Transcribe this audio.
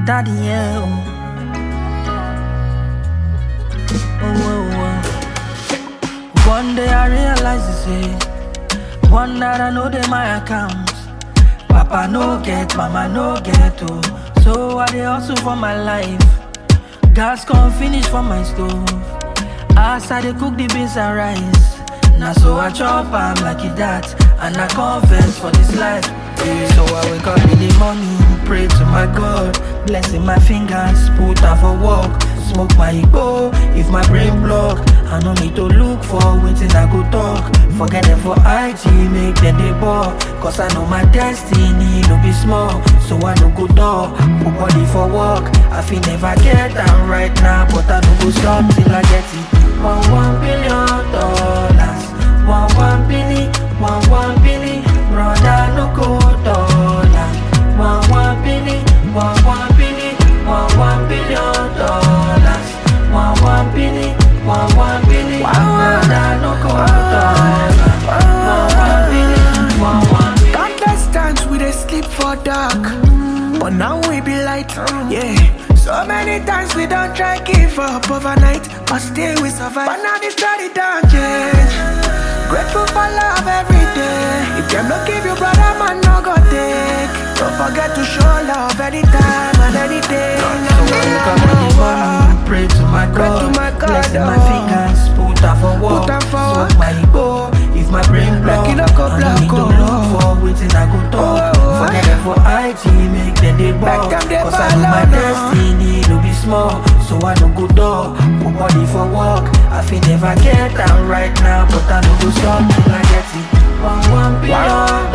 daddy, yeah. Oh, oh, oh, oh. One day I realize it's it. One that I know they my account. Papa no get, mama no get, oh. So I dey hustle for my life. Gas come finish for my stove. As I dey cook the beans and rice. Now so I chop am like it that. And I confess for this life. Yeah, So I wake up in the morning, pray to my God. Blessing my fingers, put out for work. Smoke my igbo if my brain block. I no need to look for waiting I go talk. Forget them for IG, make them they ball. Cause I know my destiny no be small. So I no go door, put body for work. I feel never get am right now, but I no go stop till I get it. One one billion dollars, one one billion, one one billion, brother no go dollar. One one billion, one one billion, one one billion dollars, one one billion, one one billion, brother no go dollar. One one billion, one one billion. Countless times we dey sleep for dark, but now we be light. Yeah. So many times we don't try give up overnight, but still we survive. But now the story don't change. Grateful for love every day. If them no give you brother, man no go take. Don't forget to show love anytime and any day. So I wake up in the morning, pray to my Pray God, to my God, blessing my oh. fingers, put out for work, Put am for smoke work. my igbo, if my brain block, Like it no go I no black, need to oh. look for waiting I go talk, Oh, oh, forget oh. them for IG, make them they ball, them dey cause I know my ball, oh, no. destiny no be small, so I no go door, put body for work, I feel never get am right now, but I no go stop till I get it, one one billion